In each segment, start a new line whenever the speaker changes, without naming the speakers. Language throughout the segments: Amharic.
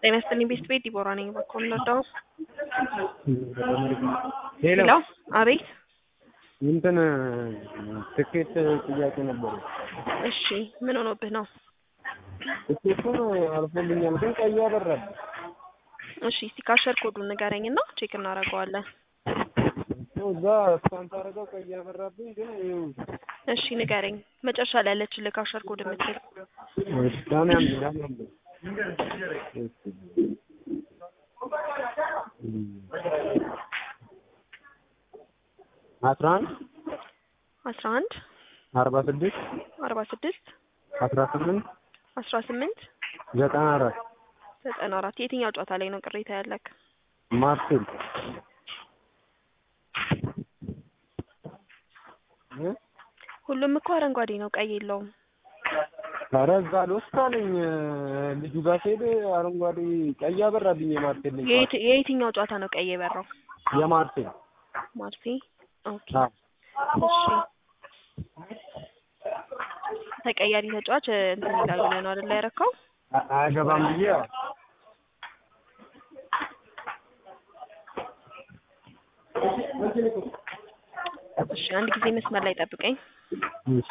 ጤና ይስጥልኝ ቤስት ቤት ዲቦራ ነኝ። በኮም ነዳው
ሄሎ
ሄሎ፣ አቤት።
እንትን ትኬት ጥያቄ ነበረ።
እሺ፣ ምን ሆኖብህ ነው?
ትኬቱን አልፎልኛል፣ ግን ቀይ አበራል።
እሺ፣ እስቲ ካሸር ኮዱን ንገረኝና ቼክ እናደርገዋለን።
እዛ እስካን ታደርገው ቀይ አበራብኝ፣ ግን ይኸው
እሺ፣ ንገረኝ። መጨረሻ ላይ ያለችልህ ካሸር ኮድ የምትል
ዳን ያምድ ዳን ያምድ አስራ አንድ
አስራ አንድ
አርባ ስድስት
አርባ ስድስት
አስራ ስምንት
አስራ ስምንት
ዘጠና አራት
ዘጠና አራት የትኛው ጨዋታ ላይ ነው ቅሬታ ያለክ?
ማርሴል እ
ሁሉም እኮ አረንጓዴ ነው፣ ቀይ የለውም።
ኧረ እዛ ልወስድ አለኝ ልጁ ጋር ስሄድ አረንጓዴ ቀይ አበራብኝ። የማርሴል ልጅ
የየት- የየትኛው ጨዋታ ነው ቀይ የበራው?
የማርሴል
ማርሴ ኦኬ።
አዎ
እሺ ተቀያሪ ተጫዋች እንትን ይላል ብለህ ነው አይደል ያረካው?
አ- አያገባም ብዬ ያው
እሺ አንድ ጊዜ መስመር ላይ ጠብቀኝ።
እሺ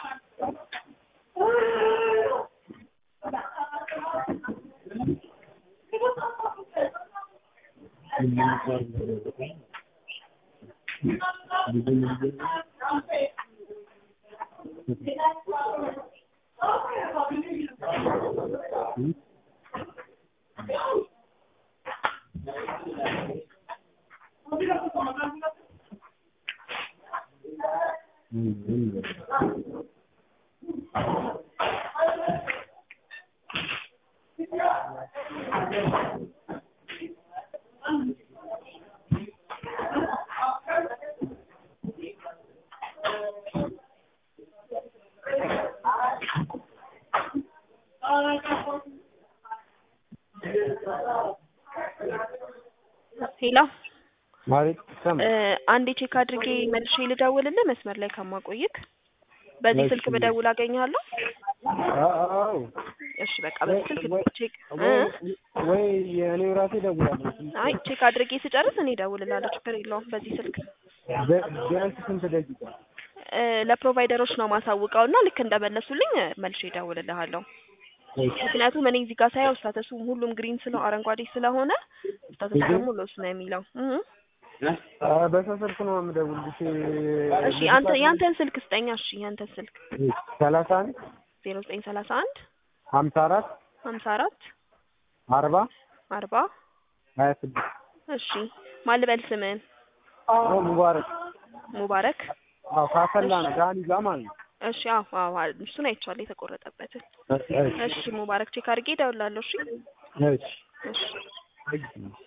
ሄሎ
ማለት ሰም
እ አንዴ ቼክ አድርጌ መልሼ ልደውልልህ መስመር ላይ ከማቆይክ በዚህ
እሺ።
ስልክ ብደውል አገኘሃለሁ?
አዎ
እሺ በቃ በዚህ ስልክ
ወይ-
ቼክ እ
ወይ ወይ የእኔ ራሴ እደውላለሁ።
አይ ቼክ አድርጌ ስጨርስ እኔ እደውልልሃለሁ። ችግር የለውም። በዚህ ስልክ
ቢ- ቢያንስ ስንት ደቂቃ?
እ ለፕሮቫይደሮች ነው ማሳውቀው እና ልክ እንደመለሱልኝ እ መልሼ እደውልልሃለሁ። ምክንያቱም እኔ እዚህ ጋር ሳየው ስታተሱ ሁሉም ግሪን ስለ አረንጓዴ ስለሆነ ስታተሱ ደግሞ ሎስ ነው የሚለው እ
አ፣ በሰው ስልክ ነው የምደውልልሽ።
እሺ አንተ ያንተን ስልክ ስጠኛ። እሺ ያንተን ስልክ
ሰላሳ አንድ
ዜሮ ዘጠኝ ሰላሳ አንድ
ሀምሳ አራት
ሀምሳ አራት
አርባ
አርባ
ሀያ ስድስት
እሺ ማን ልበል ስምህን?
አዎ ሙባረክ
ሙባረክ
አዎ ካሰላ ነው ዳኒ ጋር ማለት ነው።
እሺ አዎ አዎ እሱን አይቼዋለሁ የተቆረጠበትን።
እሺ
እሺ ሙባረክ ቼክ አድርጌ እደውላለሁ። እሺ
እሺ
እሺ
እሺ